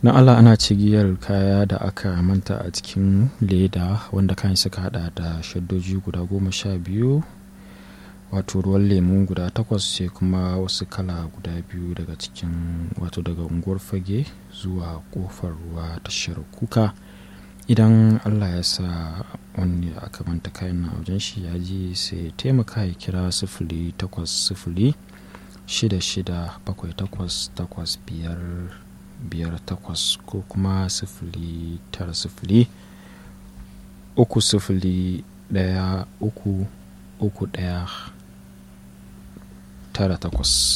na allah ana cigiyar kaya da aka manta a cikin leda wanda kayan suka hada da shaddoji guda goma sha biyu wato ruwan lemu guda takwas sai kuma wasu kala guda biyu daga cikin wato daga unguwar fage zuwa kofar ruwa tashar kuka idan allah ya sa wani aka manta kayan na wajen shi ya ji sai taimaka ya kira sifili takwas sifili shida shida bakwai takwas takwas biyar biyar takwas ko kuma sifili tara sifili uku sifili daya uku uku daya tara takwas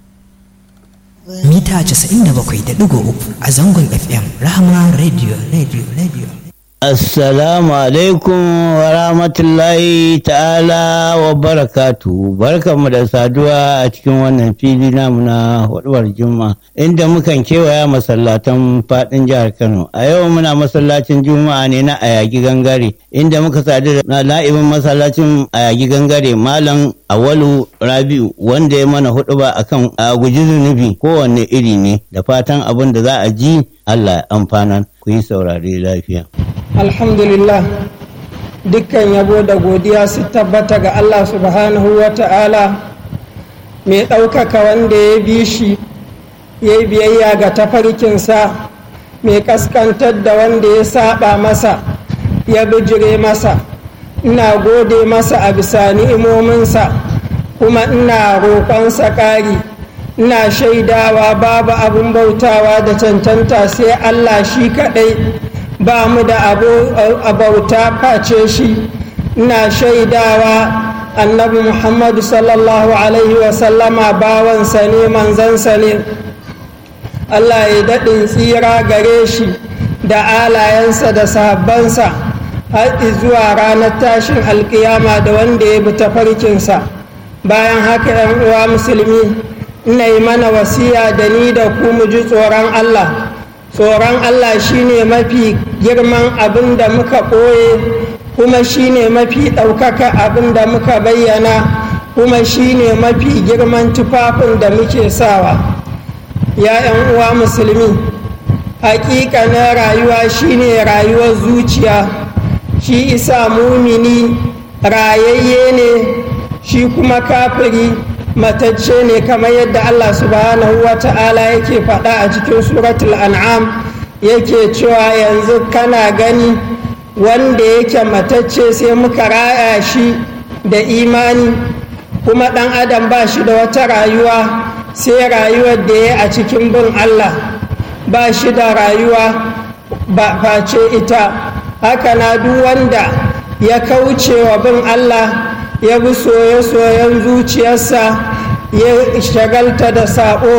mita 97.3 a zangon fm rahama radio radio radio Assalamu alaikum wa rahmatullahi ta'ala wa barakatu barkanmu da saduwa a cikin wannan fili namu na hudubar juma'a inda mukan kewaya masallatan fadin jihar Kano a yau muna masallacin juma'a ne na ayagi gangare inda muka sadu da la'ibin masallacin ayagi gangare malam awalu rabi'u wanda ya mana huduba akan a guji zunubi kowanne iri ne da fatan abin da za a ji Allah amfanan ku yi saurare lafiya. alhamdulillah dukkan yabo da godiya su tabbata ga allah subhanahu wa ta'ala mai ɗaukaka wanda ya bi shi ya yi biyayya ga tafarkinsa mai kaskantar da wanda ya saba masa ya bijire masa ina gode masa a bisa ni'imominsa kuma ina roƙonsa ƙari ina shaidawa babu abin bautawa da cancanta sai allah shi kaɗai ba mu da abauta face shi ina shaidawa annabi muhammadu sallallahu alaihi wasallama bawansa ne manzansa ne allah ya daɗin tsira gare shi da alayensa da sahabbansa har zuwa ranar tashin alkiyama da wanda ya bi tafarkinsa bayan haka 'yan uwa musulmi ina yi mana wasiya da ni da ku mu ji tsoron allah tsoron Allah shine mafi girman abin da muka ɓoye kuma shine mafi ɗaukaka abin da muka bayyana kuma shine mafi girman tufafin da muke sawa ya 'yan uwa musulmi na rayuwa shine rayuwar zuciya shi isa mumini rayayye ne shi kuma kafiri matacce ne kamar yadda Allah subhanahu wa ta'ala yake faɗa a cikin suratul an'am yake cewa yanzu kana gani wanda yake matacce sai muka raya shi da imani kuma ɗan adam ba shi da wata rayuwa sai rayuwar da ya a cikin bin Allah ba shi da rayuwa ba face ita haka na duk wanda ya kauce wa bin Allah ya bi soye-soyen zuciyarsa ya shagalta da saɓo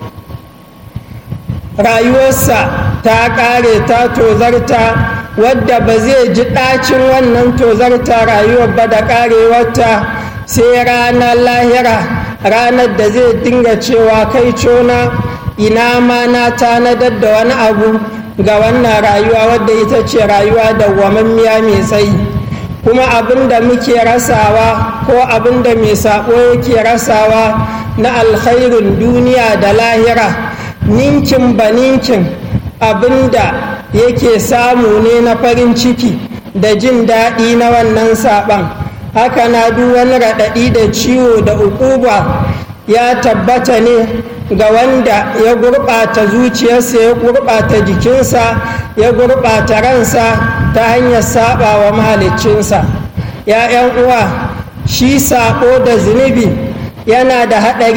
rayuwarsa ta ƙare ta tozarta wadda ba zai ji ɗacin wannan tozarta rayuwar ba da ƙarewarta sai ranar lahira ranar da zai dinga cewa kai cona ina ma na tanadar da wani abu ga wannan rayuwa wadda ita ce rayuwa dawwamammiya mai tsayi kuma abin da muke rasawa ko abin da mai saɓo yake rasawa na alkhairin duniya da lahira ninkin ba ninkin abin da yake samu ne na farin ciki da jin daɗi na wannan saɓan haka na duk wani raɗaɗi da ciwo da ukuba ya tabbata ne ga wanda ya gurɓata zuciyarsa ya gurɓata jikinsa ya gurɓata ransa ta hanyar saɓa wa mahaliccinsa ya uwa shi saɓo da zunubi yana da haɗari